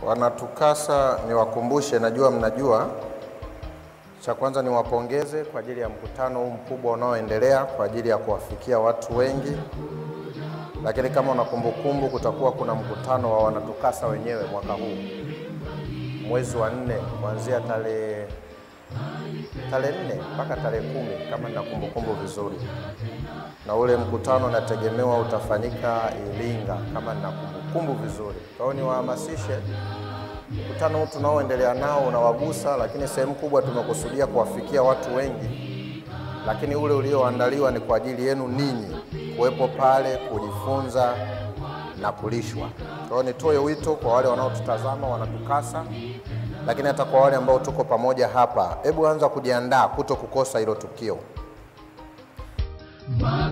Wanatukasa niwakumbushe, najua mnajua. Cha kwanza niwapongeze kwa ajili ya mkutano huu mkubwa unaoendelea kwa ajili ya kuwafikia watu wengi, lakini kama una kumbukumbu, kutakuwa kuna mkutano wa wanatukasa wenyewe mwaka huu mwezi wa nne kuanzia tarehe tarehe nne mpaka tarehe kumi kama nina kumbukumbu vizuri, na ule mkutano unategemewa utafanyika Iringa kama nina kumbukumbu vizuri. Kwa hiyo niwahamasishe, mkutano huu tunaoendelea nao unawagusa, lakini sehemu kubwa tumekusudia kuwafikia watu wengi, lakini ule ulioandaliwa ni kwa ajili yenu ninyi kuwepo pale kujifunza na kulishwa. Kwa hiyo nitoe wito kwa wale wanaotutazama wanatukasa, lakini hata kwa wale ambao tuko pamoja hapa, hebu anza kujiandaa kuto kukosa hilo tukio.